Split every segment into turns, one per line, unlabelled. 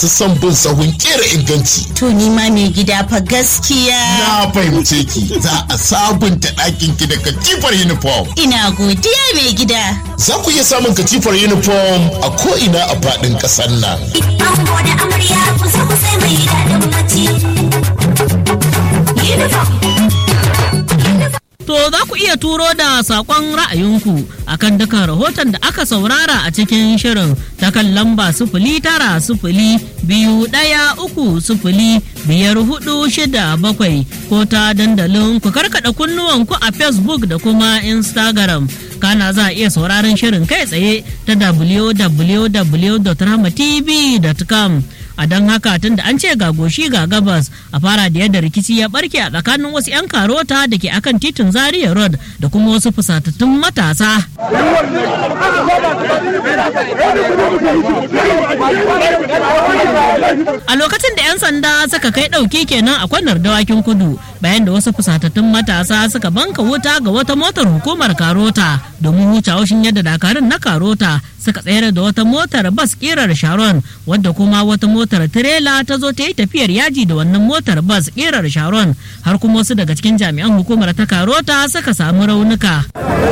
masu son bin sahun kera inganci.
To ni ma mai gida fa gaskiya.
Na fahimce ki za a sabunta ɗakin ki da katifar uniform.
Ina godiya mai gida.
Za ku iya samun katifar uniform a ko'ina a faɗin ƙasar nan.
Ango da amarya kusa kusa mai daɗin bacci. Uniform.
To za ku iya turo da saƙon ra'ayinku akan dukan rahoton da aka saurara a cikin shirin ta kan lamba sifili tara sifili biyu ɗaya uku sifili biyar hudu shida bakwai ko ta dandalin ku karkaɗa kunnuwanku a Facebook da kuma Instagram. Kana za a iya sauraron shirin kai tsaye ta www.rahmatv.com. a don haka tun da an ce ga goshi ga gabas a fara da yadda rikici ya barke a tsakanin wasu 'yan karota da ke akan titin zaria road da kuma wasu fusatattun matasa a lokacin da 'yan sanda suka kai ɗauki kenan a kwanar dawakin kudu bayan da wasu fusatattun matasa suka banka wuta ga wata motar hukumar karota domin huce haushin yadda dakarun na karota suka tsayar da wata motar bas kirar sharon wadda kuma wata motar tirela ta zo ta yi tafiyar yaji da wannan motar bas kirar sharon har kuma wasu daga cikin jami'an hukumar ta karota suka samu raunuka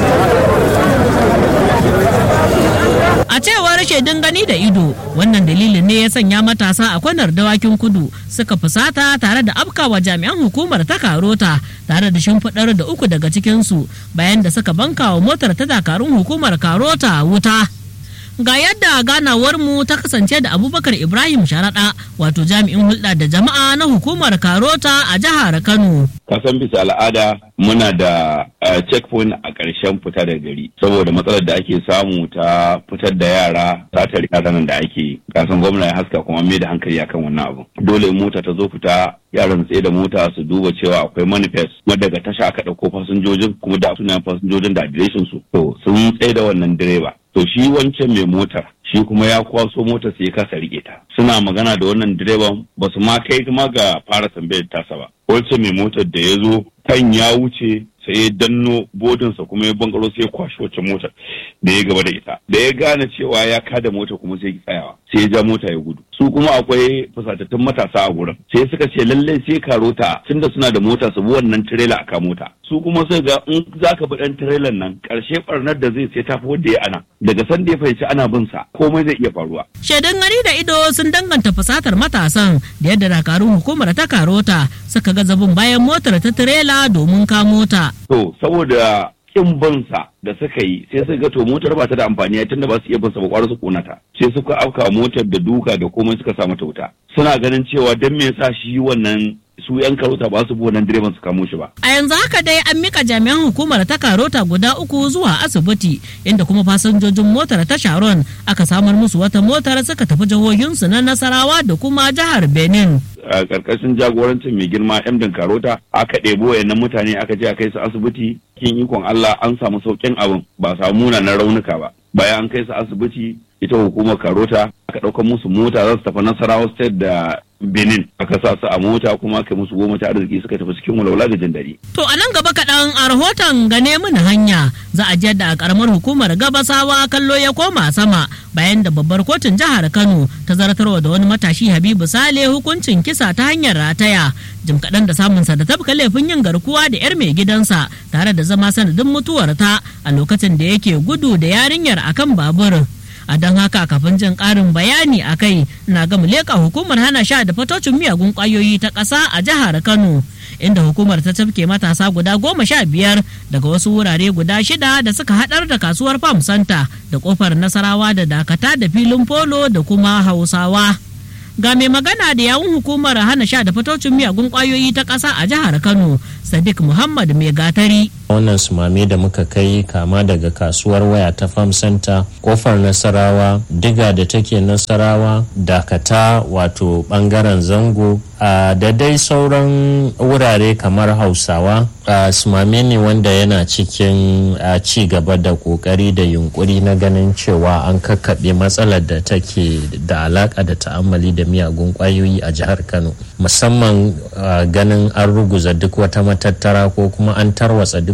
a cewar shaidun gani da ido wannan dalilin ne ya sanya matasa a kwanar dawakin kudu suka fusata tare da afkawa jami'an hukumar ta karota tare da shimfiɗar da uku daga cikinsu bayan da suka banka wa motar ta dakarun hukumar karota wuta ga yadda ganawar mu ta kasance da abubakar ibrahim sharaɗa wato jami'in hulɗa da jama'a na hukumar karota a jihar kano
kasan bisa al'ada muna da checkpoint a ƙarshen fita da gari saboda matsalar da ake samu ta fitar da yara satar yaran da ake kasan gwamna ya haska kuma mai da hankali akan wannan abu dole in mota ta zo fita yaran tsaye da mota su duba cewa akwai manifest kuma daga tasha aka ɗauko fasinjojin kuma da sunayen fasinjojin da adireshin su to sun tsaye da wannan direba to shi wancan mai motar shi kuma ya kwaso motar sai ya kasa rike ta suna magana da wannan direban ba su ma kai ma ga fara tambayar tasa ba wancan mai motar da ya zo kan ya wuce sai ya danno bodinsa kuma ya bankaro sai ya kwashi wacce motar da ya gaba da ita da ya gane cewa ya kada mota kuma sai ya tsayawa sai ya ja mota ya gudu su kuma akwai fusatattun matasa a gurin sai suka ce lallai sai karota tunda suna da mota su bi wannan tirela a mota su kuma sai ga in zaka bi dan tirelan nan karshe barnar da zai sai tafi wanda ya ana daga san da ya fahimci ana bin sa komai zai iya faruwa
shaidun gani da ido sun danganta fusatar matasan da yadda dakarun hukumar ta karota suka ga zabin bayan motar ta tirela domin kamo ta
to saboda kin bansa da suka yi sai suka ga to motar ba ta da amfani tunda ba su iya bansa ba kwara su kona ta sai suka afka motar da duka da komai suka sa mata wuta suna ganin cewa dan me yasa shi wannan su yan karota ba su bi wannan direban su kamo shi ba
a yanzu haka dai an mika jami'an hukumar ta karota guda uku zuwa asibiti inda kuma fasinjojin motar ta sharon aka samar musu wata motar suka tafi jihohinsu na nasarawa da kuma jihar benin
a karkashin jagorancin mai girma emdin karota aka ɗebo wayannan mutane aka je a kai su asibiti kin ikon Allah an samu sauƙin abin ba samu munanan raunuka ba bayan an kai su asibiti ita hukumar karota aka ɗaukar musu mota za su tafi nasarawa state da benin aka sa su a mota kuma aka musu goma ta arziki suka tafi cikin walwala da jin daɗi.
to a nan gaba kaɗan a rahoton gane mini hanya za a da a ƙaramar hukumar gabasawa kallo ya koma sama bayan da babbar kotun jihar kano ta zartarwa da wani matashi habibu sale hukuncin kisa ta hanyar rataya jim kaɗan da samunsa da tafka laifin yin garkuwa da 'yar mai gidansa tare da zama sanadin mutuwarta a lokacin da yake gudu da yarinyar akan babur a don haka kafin jin ƙarin bayani a kai na ga leƙa hukumar hana sha da fatocin miyagun ƙwayoyi ta ƙasa a jihar kano inda hukumar ta tafke matasa guda goma sha biyar daga wasu wurare guda shida da suka haɗar da kasuwar farm center da kofar nasarawa da dakata da filin polo da kuma hausawa ga mai magana da yawun hukumar hana sha da fatocin miyagun ƙwayoyi ta ƙasa a jihar kano sadiq muhammad mai gatari
wannan sumame da muka kai kama daga kasuwar waya ta farm center kofar nasarawa diga da take nasarawa dakata wato bangaren zango da dai sauran wurare kamar hausawa sumame ne wanda yana cikin ci gaba da kokari da yunkuri na ganin cewa an kakkaɓe matsalar da take da alaka da ta'ammali da miyagun kwayoyi a jihar kano musamman ganin an ruguza duk wata matattara ko kuma an tarwatsa duk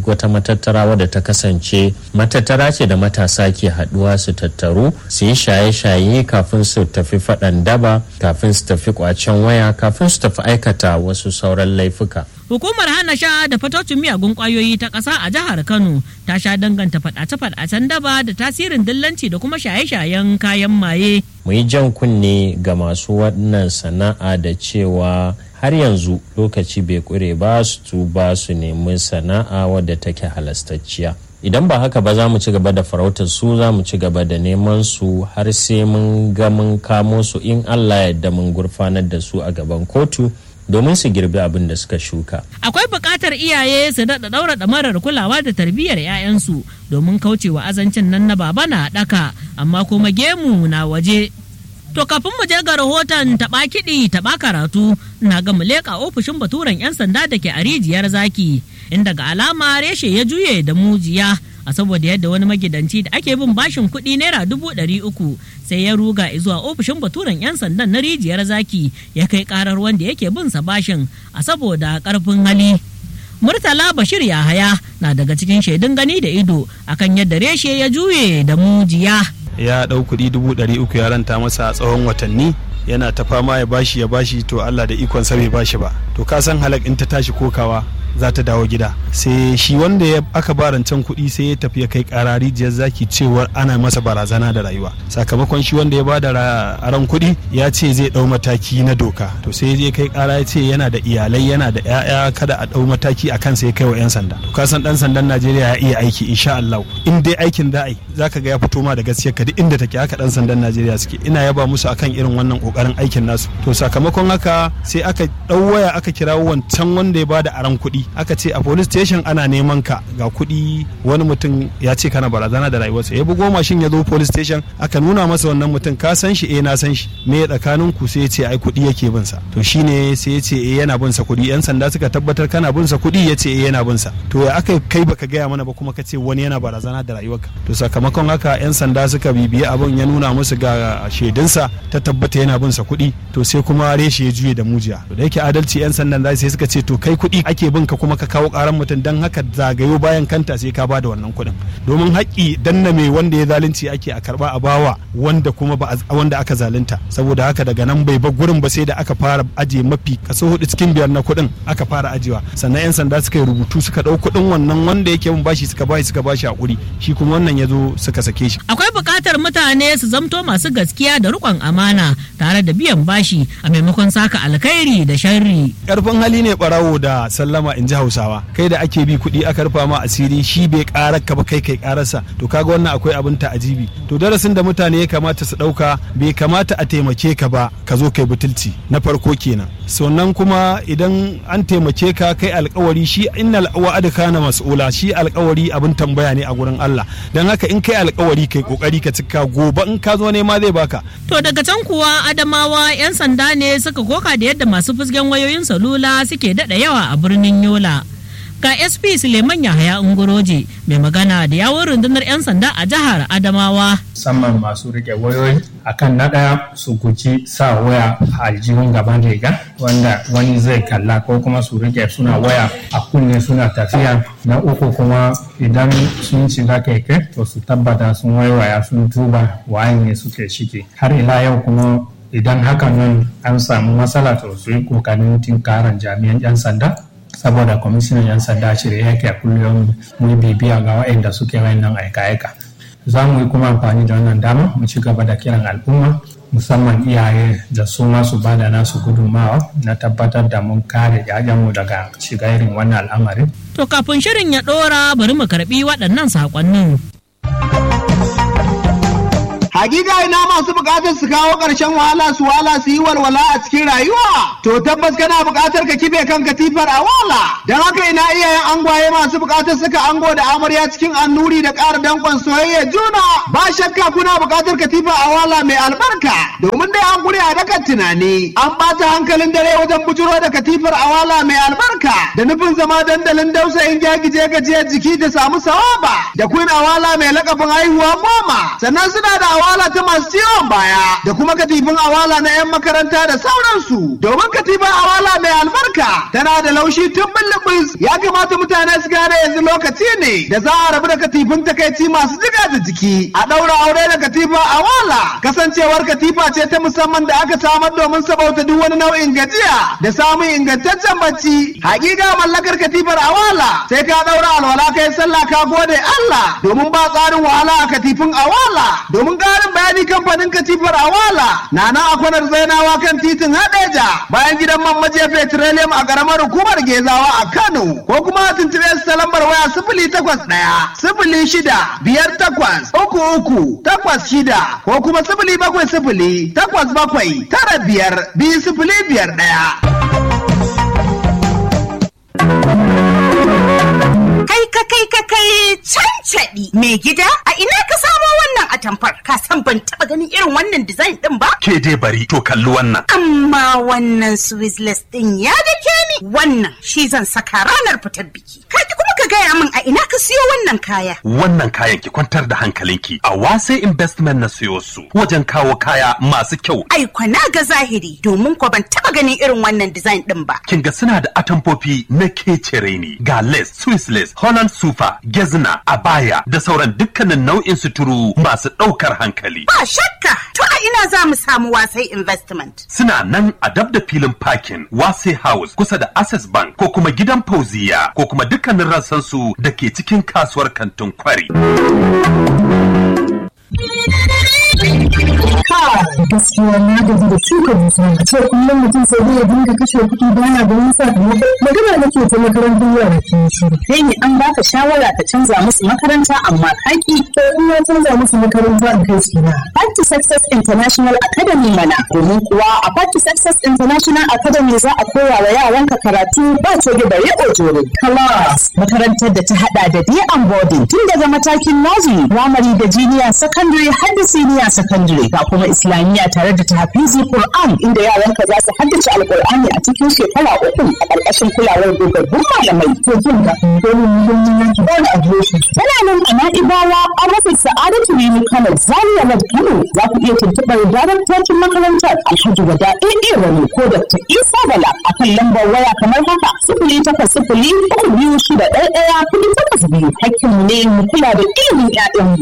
wata matattara wadda ta kasance matattara ce da matasa ke haɗuwa su tattaru su yi shaye-shaye kafin su tafi faɗan daba kafin su tafi kwacen waya kafin su tafi aikata wasu sauran laifuka
Hukumar hana sha da fatocin miyagun kwayoyi ta ƙasa a jihar Kano ta sha danganta faɗace-faɗacen daba da tasirin dillanci da kuma shaye-shayen kayan maye.
mu yi jan kunne ga masu wannan sana'a da cewa har yanzu lokaci bai kure ba su tuba su nemi sana'a wadda take halastacciya idan ba haka ba za mu ci gaba da farautar su za mu ci gaba da neman su har sai mun ga mun kamo su in allah yadda mun gurfanar da su a gaban kotu domin su girbi abin da suka shuka
Akwai buƙatar iyaye su daɗa ɗaura ɗamarar kulawa da tarbiyyar 'ya'yansu domin kaucewa azancin nan na baba na ɗaka amma kuma gemu na waje. To kafin mu je ga rahoton taɓa kiɗi taɓa karatu na ga mu leƙa ofishin baturen 'yan sanda da ke a rijiyar zaki inda ga alama reshe ya juye da mujiya a saboda yadda wani magidanci da ake bin bashin kuɗi naira dubu ɗari uku sai ya ruga zuwa ofishin baturen 'yan sandan na rijiyar zaki ya kai karar wanda yake bin sa bashin a saboda ƙarfin hali. Murtala Bashir Yahaya na daga cikin shaidun gani da ido akan yadda reshe ya juye da mujiya.
ya ɗau kuɗi dubu ɗari uku ya ranta masa a tsawon watanni yana ta fama ya bashi ya bashi to Allah da ikon sa bai bashi ba to ka san halak in ta tashi kokawa za ta dawo gida sai shi wanda ya aka ba rancen kuɗi sai ya tafi ya kai ƙara rijiyar zaki cewar ana masa barazana da rayuwa sakamakon shi wanda ya ba da aron kuɗi ya ce zai ɗau mataki na doka to sai ya kai ƙara ya ce yana da iyalai yana da 'ya'ya kada a ɗau mataki a kansa ya kai wa 'yan sanda to ka san ɗan sandan Najeriya ya iya aiki insha Allah in dai aikin da ai zaka ga ya fito ma da gaskiya ka duk inda take haka ɗan sandan Najeriya suke ina yaba musu akan irin wannan kokarin aikin nasu to sakamakon haka sai aka ɗau waya aka kira wancan wanda ya ba da aron kuɗi aka ce a police station ana neman ka ga kuɗi wani mutum ya ce kana barazana da rayuwarsa ya bugo mashin ya zo police station aka nuna masa wannan mutum ka san shi eh na san shi me tsakanin ku sai ya ce ai kuɗi yake bin sa to shine sai ya ce eh yana bin sa kuɗi yan sanda suka tabbatar kana bin sa kuɗi ya ce eh yana bin sa to ya aka kai baka gaya mana ba kuma ka ce wani yana barazana da rayuwarka to sakamakon haka yan sanda suka bibiye abin ya nuna musu ga shaidunsa ta tabbata yana bin sa kuɗi to sai kuma reshe ya juye da mujiya to da yake adalci yan sandan sai suka ce to kai kuɗi ake bin ka kuma ka kawo karan mutum don haka zagayo bayan kanta sai ka bada wannan kuɗin domin haƙƙi danna mai wanda ya zalunci ake a karba a bawa wanda kuma ba wanda aka zalunta saboda haka daga nan bai ba gurin ba sai da aka fara aje mafi kaso hudu cikin biyar na kuɗin aka fara ajewa sannan yan sanda suka yi rubutu suka ɗau kuɗin wannan wanda yake bin bashi suka bashi suka bashi hakuri shi kuma wannan ya zo suka sake shi
Akwai buƙatar mutane su zamto masu gaskiya da riƙon amana tare da biyan bashi a maimakon saka alkhairi da sharri.
karfin hali ne barawo da sallama in ji hausawa kai da ake bi kuɗi aka rufa ma asiri shi bai karar ka ba kai kai kararsa to kaga wannan akwai abin ta'ajibi to darasin da mutane ya kamata su ɗauka bai kamata a taimake ka ba ka zo kai butulci na farko kenan sannan kuma idan an taimake ka kai alkawari shi innal wa'ada kana mas'ula shi alkawari abin tambaya ne a gurin Allah dan haka in kai alkawari kai kokari ka cika gobe in ka zo ne ma zai baka
To daga can kuwa Adamawa 'yan sanda ne suka koka da yadda masu fusgen wayoyin salula suke daɗa yawa a birnin Yola. Ga SP Suleiman Yahaya Ungoroje mai magana da yawon rundunar 'yan sanda a jihar Adamawa.
musamman masu rike wayoyi akan na ɗaya su guji sa waya a aljihun gaban riga wanda wani zai kalla ko kuma su rike suna waya a kunne suna tafiya na uku kuma idan sun shiga keke to su tabbata sun waiwaya sun duba waye ne suke shige har ila yau kuma idan hakan nan an samu matsala to su yi kokarin tinkaran jami'an 'yan sanda saboda kwamishinan 'yan sanda shirye yake a kullum mu bibiya ga waɗanda suke wayannan aika-aika za mu yi kuma amfani da wannan dama mu ci gaba da kiran al'umma musamman iyaye da su ma su bada nasu gudunmawa na tabbatar da mun kare mu daga shiga irin wannan al'amarin
To kafin shirin ya ɗora bari mu karɓi waɗannan saƙonnin.
Hakika ina masu bukatar su kawo ƙarshen wahala su wala su yi walwala a cikin rayuwa. To tabbas kana bukatar ka kife kan katifar a wala. Don haka ina iyayen angwaye masu bukatar suka ango da amarya cikin annuri da ƙara danƙon soyayya juna. Ba shakka kuna bukatar katifa a wala mai albarka. Domin dai an guri a dakan tunani. An ɓata hankalin dare wajen bujuro da katifar a wala mai albarka. Da nufin zama dandalin dausayin gyagije gajiyar jiki da samu sawaba. Da kun awala mai lakabin haihuwa goma. Sannan suna da awala awala ta masu ciwon baya da kuma katifin awala na 'yan makaranta da sauransu domin katifin awala mai albarka tana da laushi tun bullubus ya kamata mutane su gane yanzu lokaci ne da za a rabu da katifin takaici masu jiga da jiki a ɗaura aure da katifin awala kasancewar katifa ce ta musamman da aka samar domin sabauta duk wani nau'in gajiya da samun ingantaccen bacci hakika mallakar katifar awala sai ka ɗaura alwala kai sallah ka gode Allah domin ba tsarin wahala a katifin awala domin ƙarin bayani kamfanin katifar awala na nan a kwanar zainawa kan titin hadeja bayan gidan man maje petroleum a ƙaramar hukumar gezawa a Kano ko kuma a tuntuɓe su ta lambar waya sifili takwas ɗaya sifili shida biyar takwas uku uku takwas shida ko kuma sifili bakwai sifili takwas bakwai tara biyar biyu sifili biyar ɗaya.
Kai ka kai ka kai cancaɗi mai gida a ina ka samo wannan atamfar ka san ban taɓa ganin irin wannan design ɗin ba.
Ke dai bari to kalli wannan.
Amma wannan Swizzless ɗin ya dake ni wannan shi zan saka ranar fitar biki. Ka kuma ka gaya min a ina ka siyo wannan kaya.
Wannan kayan ki kwantar da hankalinki a wase investment na siyo su wajen kawo kaya masu kyau.
Ai kwana ga zahiri domin ko ban taɓa ganin irin wannan design ɗin ba.
Kin ga suna da atamfofi na kecere ne ga lace, Swiss lace, Holland sufa, gezna, abaya da sauran dukkanin nau'in suturu masu ɗaukar hankali.
Ba shakka to a ina za mu samu wasai investment.
Suna nan a dab da filin parking Wase House kusa da Access Bank ko kuma gidan Fauziya ko kuma dukkanin rassansu da ke cikin kasuwar kantin kwari.
gaskiya na gaji da shuka dusa a ce kullum mutum sai dai ya dinga kashe kuɗi bana ganin sakamako magana nake ta makarantar yara ke shiru
kai ne an baka shawara ka canza musu makaranta amma kaki
to in na canza musu makaranta in kai su na
Party Success International Academy mana domin kuwa a Party Success International Academy za a koya wa yaranka karatu ba coge da riƙo jore class makarantar da ta hada da day and boarding tun daga matakin nursery primary da junior secondary har da senior secondary ga kuma islamiyya tare da tahfizi Qur'an inda yaranka za su haddace alqur'ani a cikin shekara uku a ƙarƙashin kulawar dogaggun malamai
to jin ka domin muhimmin yanki ba da adireshi
tana nan a na'ibawa a rufin sa'adatu ne kano zaria road kano za ku iya tuntuɓar daraktocin makarantar alhaji wada ɗaiɗe wani ko dr isa bala a kan lambar waya kamar haka sifili takwas sifili uku biyu shida ɗaya ɗaya kuɗi takwas biyu hakkinmu ne mu kula da ilimin 'ya'yanmu.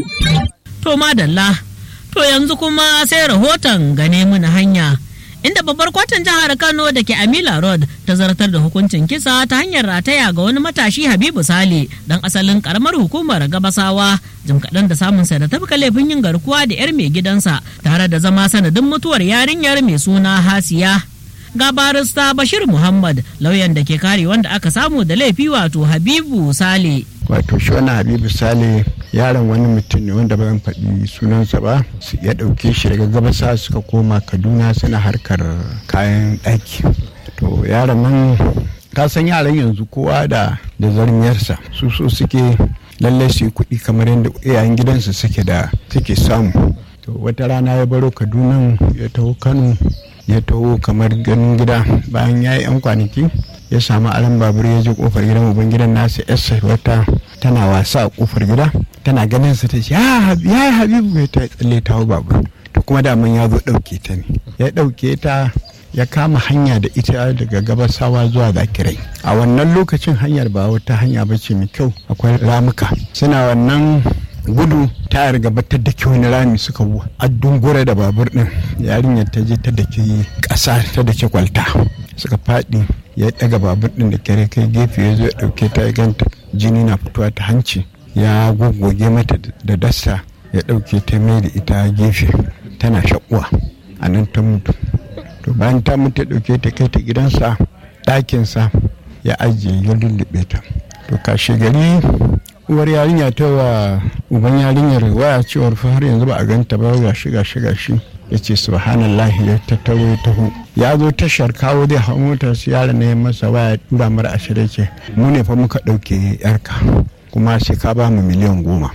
To madalla, to yanzu kuma sai rahoton gane muna hanya. Inda babbar kotun jihar Kano da ke Amila Road ta zartar da hukuncin kisa ta hanyar rataya ga wani matashi Habibu Sale dan asalin karamar hukumar Gabasawa jim kaɗan da samun sa da tafka laifin yin garkuwa da 'yar mai gidansa tare da zama sanadin mutuwar yarinyar mai suna Hasiya. Ga barista Bashir Muhammad lauyan da ke kare wanda aka samu da laifi wato Habibu Sale.
wato shi wani habibu sale yaron wani mutum ne wanda ba zan faɗi sunansa ba su ya ɗauke shi daga gabasa suka koma kaduna suna harkar kayan ɗaki to yaron nan ka san yaran yanzu kowa da da zarmiyarsa su so suke lallai su yi kuɗi kamar yadda iyayen gidansu suke da suke samu to wata rana ya baro kaduna ya taho kano ya taho kamar ganin gida bayan ya yi 'yan kwanaki ya samu alan babur ya je kofar gidan uban gidan nasa yarsa wata tana wasa a kofar gida tana ganin sa ta ce ya yi habibu ya ta tsalle ta babur to kuma daman ya zo ɗauke ta ne ya ɗauke ta ya kama hanya da ita daga gabasawa zuwa zakirai a wannan lokacin hanyar ba wata hanya ba ce mai kyau akwai ramuka suna wannan gudu tayar gaba ta dake wani rami suka addungura da babur din yarinyar ta je ta dake ƙasa ta dake kwalta suka faɗi ya ɗaga babur din da kare kai gefe ya zo ya ɗauke ta ya ganta jini na fitowa ta hanci ya goggoge mata da dasta ya ɗauke ta mai da ita gefe tana shakuwa a nan ta mutu to bayan ta mutu ya ɗauke ta kai ta gidansa ɗakinsa ya ajiye ya lullube ta to kashe gari uwar yarinya ta wa uban yarinyar waya cewar fa har yanzu ba a ganta ba ga shi ga shi ga shi ya ce subhanallah ya tattaro ya taho ya zo tashar kawo zai hau motar su yara ne masa waya tura mara ashirin ce mu ne fa muka ɗauke yarka kuma sai ka ba mu miliyan goma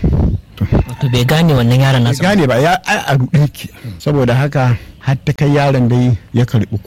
to bai gane wannan yaron nasa
gane ba ya a ruɗe ki saboda haka har ta kai yaron dai ya karɓi ko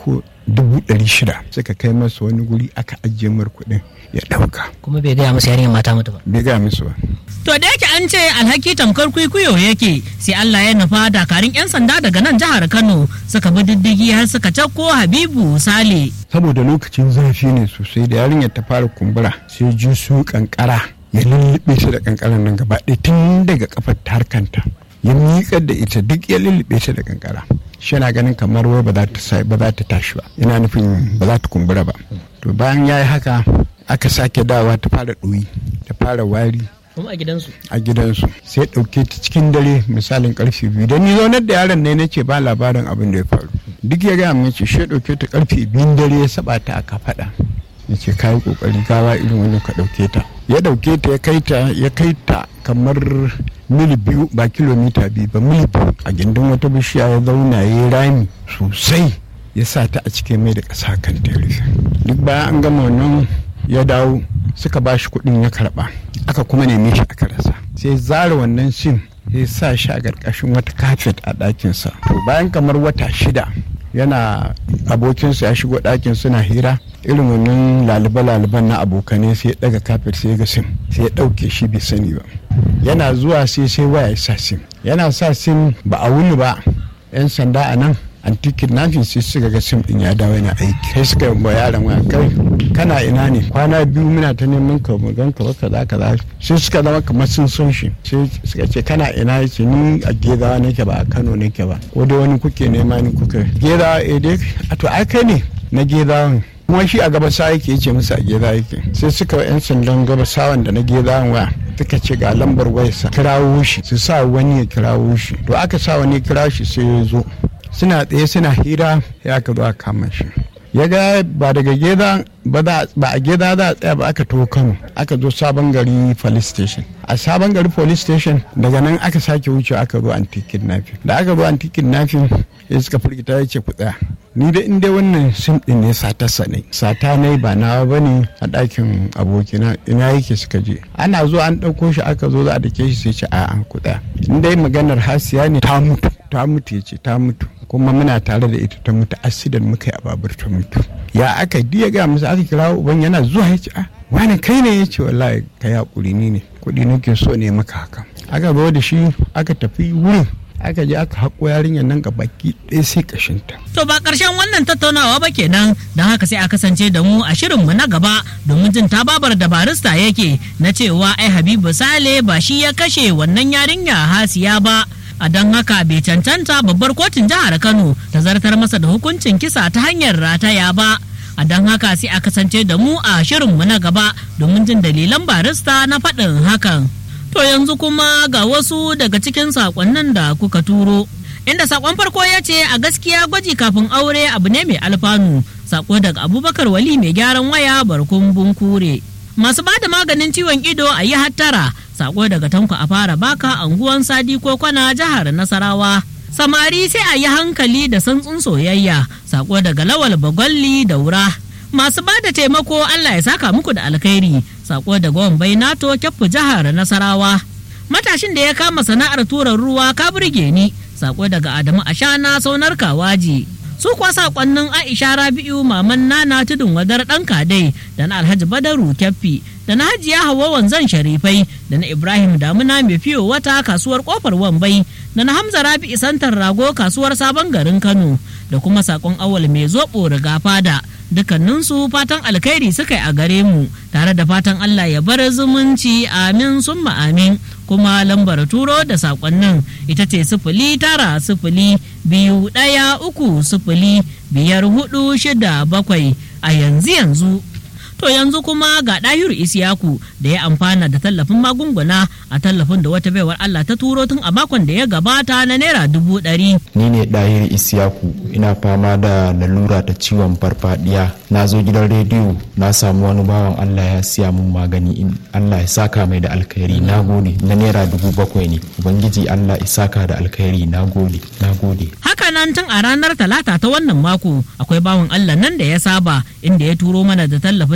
dubu ɗari shida suka kai masa wani guri aka ajiye mar kuɗin ya ɗauka
kuma bai gaya musu yarinyar mata mutu ba
bai gaya musu ba
To da yake an ce alhaki tamkar kwikwiyo yake sai Allah ya nufa dakarun 'yan sanda daga nan jihar Kano suka bi diddigi har suka cakko Habibu Sale.
saboda lokacin zafi ne sosai da yarinyar ta fara kumbura sai ji su kankara ya lullube ta da kankaran nan gaba ɗaya tun daga kafar ta harkanta ya miƙar da ita duk ya lullube ta da kankara shi yana ganin kamar wai ba za ta sa ba za ta tashi ba yana nufin ba za ta kumbura ba to bayan ya yi haka aka sake dawa ta fara ɗoyi ta fara wari
kuma a gidansu
a gidansu sai ɗauke ta cikin dare misalin karfe biyu da ni zaunar da yaron ne na ce ba labarin abin da ya faru duk ya gaya min ce shi ya ɗauke ta karfe biyun dare ya saba ta aka faɗa ya ce kayi kokari gawa irin wani ka ɗauke ta ya ɗauke ta ya kai ta ya kai ta kamar mil biyu ba kilomita biyu ba mil biyu a gindin wata bishiya ya zauna ya yi rami sosai ya sa ta a cikin mai da ƙasa kan ta rufe duk bayan an gama wannan ya dawo suka ba shi kuɗin ya karɓa aka kuma neme shi aka rasa sai zara wannan sim ya sa shi a ƙarƙashin wata kafet a ɗakinsa to bayan kamar wata shida yana abokinsa ya shigo ɗakin suna hira irin wannan laliba-laliban na abokanai sai ya ɗaga kafet sai ya ga sim sai ya ɗauke shi bai sani ba yana zuwa sai sai waya ya sa sim yana sa sim ba a wuni ba 'yan sanda a nan anti kidnapping sai suka ga sim din ya dawo yana aiki sai suka yi yaron waya kai kana ina ne kwana biyu muna ta neman ka mu gan ka ba kaza kaza sai suka zama kamar sun son shi sai suka ce kana ina yace ni a gezawa nake ba a Kano nake ba ko dai wani kuke nema ni kuka gezawa eh dai a to ai kai ne na gezawan kuma shi a gabasa yake yace musu a geza yake sai suka yan sandan gabasawan da na gezawan waya suka ce ga lambar wayarsa kirawo shi su sa wani ya kirawo shi to aka sa wani ya kira shi sai ya zo suna tsaye suna hira ya ka zo a kama shi ya ga ba daga geda ba a geda za a tsaya ba aka to kano aka zo sabon gari police station a sabon gari police station daga nan aka sake wuce aka zo anti kidnapping da aka zo anti kidnapping ya suka firgita ya ce ku tsaya ni da inda wannan sim din ne sata ne sata ne ba nawa ba ne a ɗakin abokina ina yake suka je ana zo an ɗauko shi aka zo za a dake shi sai ce a'a ku tsaya in dai maganar hasiya ne ta mutu ta mutu ya ce ta mutu kuma muna tare da ita ta mutu asidan muka yi a babur ta mutu ya aka diya ga musu aka kira uban yana zuwa ya ce a wani kai ne ya ce wallahi ka ya kuri ni ne kuɗi nake so ne maka haka aka zo da shi aka tafi wurin aka je aka haƙo yarinyar nan ga baki ɗaya sai kashinta.
To ba ƙarshen wannan tattaunawa ba kenan don haka sai a kasance da mu a shirinmu na gaba domin jin tababar da barista yake na cewa ai Habibu Sale ba shi ya kashe wannan yarinya hasiya ba. a don haka bai cancanta babbar kotun jihar kano ta zartar masa da hukuncin kisa ta hanyar rataya ba a don haka sai a kasance da mu a shirinmu na gaba domin jin dalilan barista na faɗin hakan to yanzu kuma ga wasu daga cikin saƙonnin da kuka turo inda saƙon farko ya ce a gaskiya gwaji kafin aure abu ne mai alfanu saƙo daga abubakar wali mai gyaran waya barkun bunkure masu ba da maganin ciwon ido a yi hattara sako daga tanko a fara baka anguwan sadi ko kwana jihar nasarawa samari sai a yi hankali da santsun soyayya sako daga lawal bagwalli daura masu ba da taimako allah ya saka muku da alkhairi sako daga wambai nato kyaffu jihar nasarawa matashin da ya kama sana'ar turan ruwa ka burge ni sako daga adamu ashana saunar kawaji su kuwa sakonnin aisha rabi'u maman nana tudun wadar dan kadai da na alhaji badaru kyaffi da na hajiya hawa wanzan sharifai da na ibrahim damuna mai fiyo wata kasuwar kofar wambai da na hamza rabi'u santar rago kasuwar sabon garin kano da kuma sakon awal mai zoɓo riga fada dukkaninsu fatan alkhairi suka yi a gare mu tare da fatan allah ya bar zumunci amin summa amin kuma lambar turo da sakonnin ita ce sifili tara sifili biyu ɗaya uku sifili biyar hudu shida bakwai a yanzu yanzu to yanzu kuma ga ɗahiru isiyaku da ya amfana da tallafin magunguna a tallafin da wata baiwar allah ta turo tun a makon da ya gabata na naira dubu ɗari
ni ne ɗahir isiyaku ina fama da lalura ta ciwon farfadiya na zo gidan rediyo na samu wani bawan allah ya siya mun magani in allah ya saka mai da alkhairi na gode na naira dubu bakwai ne ubangiji allah ya saka da alkhairi na gode na gode
haka nan tun a ranar talata ta wannan mako akwai bawan allah nan da ya saba inda ya turo mana da tallafin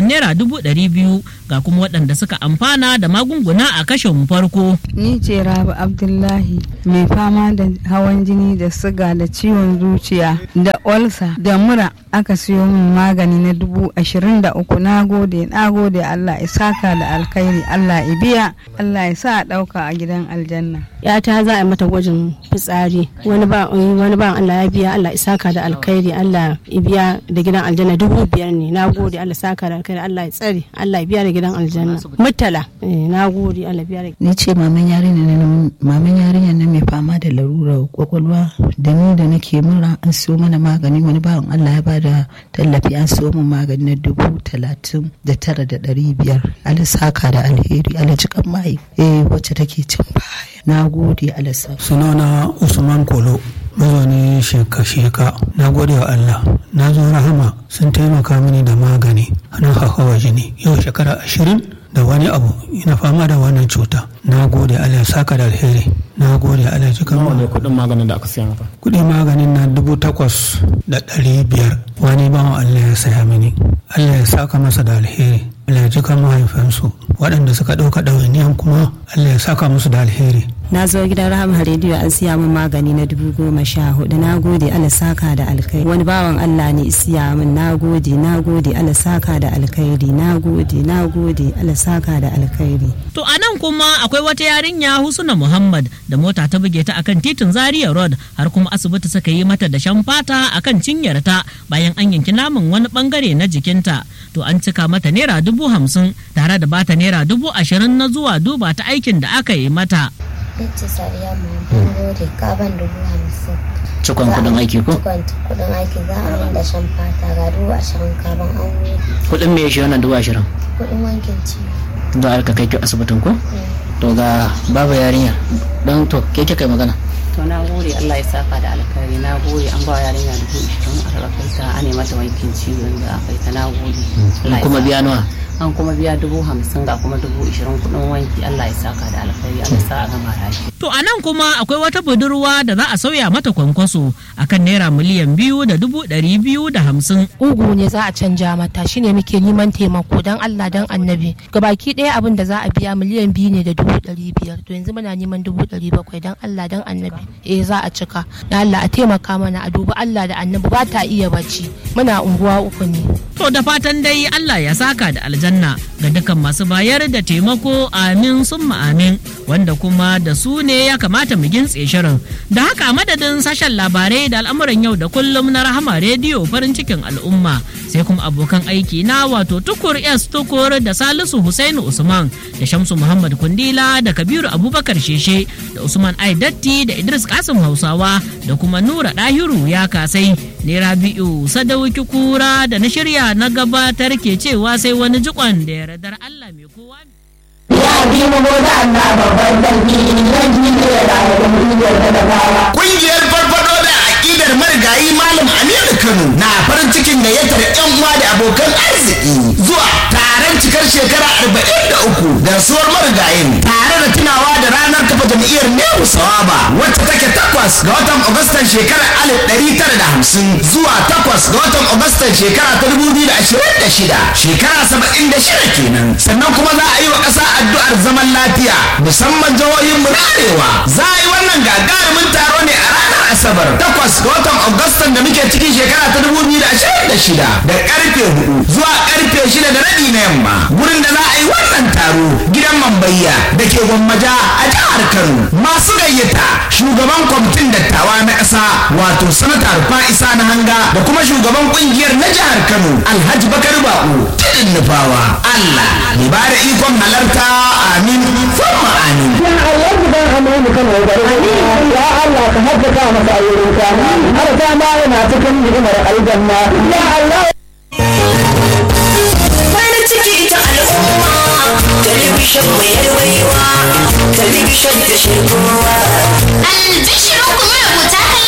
naira dubu ɗari biyu ga kuma waɗanda suka amfana da magunguna a kashin farko.
Ni ce Rabi Abdullahi mai fama da hawan jini da siga da ciwon zuciya da olsa da mura aka siyo min magani na dubu ashirin da uku na gode na gode Allah ya saka da alkhairi Allah ya biya Allah ya sa a ɗauka a gidan aljanna.
yata za a mata gwajin fitsari wani ba wani ba Allah ya biya Allah ya saka da alkhairi Allah ya biya da gidan aljanna dubu biyar ne na gode Allah saka da alkhairi Allah ya tsare Allah ya biya da gidan aljanna mutala na gode Allah biya da
ni ce maman yarinya ne maman yarinya ne mai fama da larurar kwakwalwa da ni da nake mura an siyo mana magani wani bawan Allah ya bada tallafi an siyo min magani na dubu talatin da tara da ɗari biyar Allah saka da alheri Allah jikan mai eh wacce take cin baya na gode alasa
sunana usman kolo mazauni sheka-sheka na gode wa allah na zo rahama sun taimaka mini da magani na hawa jini yau shekara ashirin da wani abu ina fama da wannan cuta na gode allah saka da alheri na gode allah cikin
wani kudin maganin da aka siya maka
kudin maganin na dubu takwas da ɗari biyar wani bawan allah ya saya mini allah ya saka masa da alheri allah ya jika mahaifansu waɗanda suka ɗauka ɗawainiyan kuma allah ya saka musu da alheri
na zo gidan rahama rediyo an siya min magani na dubu goma sha hudu na gode ala saka da alkai wani bawan allah ne siya min na gode na gode ala saka da alkhairi na gode na gode ala saka da alkhairi
To a nan kuma akwai wata yarinya Husna Muhammad da mota ta buge ta akan titin Zaria Road har kuma asibiti suka yi mata da shan fata akan cinyarta bayan an yanki naman wani bangare na jikinta. To an cika mata naira dubu hamsin tare da bata naira dubu ashirin na zuwa duba ta aikin da aka yi mata.
Binci Sariya mun gode kaban dubu hamsin.
Cikon kudin aiki ko?
Cikon kudin aiki za a yin da shan fata ga dubu ashirin kaban an gode.
Kudin me shi wannan dubu ashirin?
Kudin wankin ciwo.
Za a ka kai ki asibitin ko? To ga babu yarinya don to ke kai magana.
to na gode Allah ya saka da alkhairi na gode an ba yarinya dubu ishirin a rarrafaita a ne mata wankin ciwon da aka yi ta na gode Allah ya
kuma
saka.
biya nawa?
an kuma biya dubu hamsin ga kuma dubu ishirin kudin wanki Allah ya saka da alkhairi Allah ya sa a gama lafiya
To a nan kuma akwai wata budurwa da za a sauya mata kwankwaso akan naira miliyan biyu da dubu ɗari biyu da hamsin.
ugu ne za a canja mata shine muke neman taimako don Allah don annabi gabaki ɗaya abin da za a biya miliyan biyu ne da dubu ɗari biyar to yanzu muna neman dubu ɗari bakwai don Allah don annabi eh za a cika na Allah a taimaka mana a duba Allah da annabi ba ta iya bacci muna unguwa uku ne
To da fatan dai Allah ya saka da aljanna ga dukkan masu bayar da taimako amin summa amin wanda kuma da su ne ya kamata mu gintse shirin. Da haka a madadin sashen labarai da al'amuran yau da kullum na rahama rediyo farin cikin al'umma sai kuma abokan aiki na wato tukur S tukur da Salisu Husainu Usman da Shamsu Muhammad Kundila da Kabiru Abubakar Sheshe da Usman Aidatti da Idris Kasim Hausawa da kuma Nura Dahiru ya kasai ne Rabi'u Sadauki Kura da na shirya na gabatar ke cewa sai wani jikon da yardar Allah mai kowa
Ƙungiyar farfado da aƙidar marigayi Malam Aminu Kano na farin cikin gayyatar 'yan uwa da abokan arziki zuwa taron cikar shekara arba'in da uku da rasuwar marigayin tare da tunawa da ranar kafa jam'iyyar Nehu Sawaba wacce take takwas ga watan Agustan shekarar alif ɗari tara da hamsin zuwa takwas ga watan Agustan shekara ta dubu biyu da ashirin da shida shekara saba'in da shida kenan sannan kuma za a yi wa ƙasa addu'ar zaman lafiya musamman jihohin mu na arewa za a yi wannan gagarumin taro ne a ranar asabar takwas ga watan agustan da muke cikin shekara ta dubu biyu da ashirin da shida da karfe hudu zuwa karfe shida da rabi na yamma gurin da za a yi wannan taro gidan mambayya da ke gwammaja a jihar kano masu gayyata shugaban kwamitin dattawa na ƙasa wato sanata fa'isa na hanga da kuma shugaban kungiyar na jihar kano alhaji bakar bako tudun nufawa allah ya ba da ikon halarta amin famma amin
ya Allah gidan amanu kan wani ya Allah ka haddaka masa ayyuka har ta ma yana cikin ni'imar aljanna ya Allah
farin ciki ta al'umma talibishin mai yarwaiwa talibishin da shirkowa albishirin kuma rubuta kallon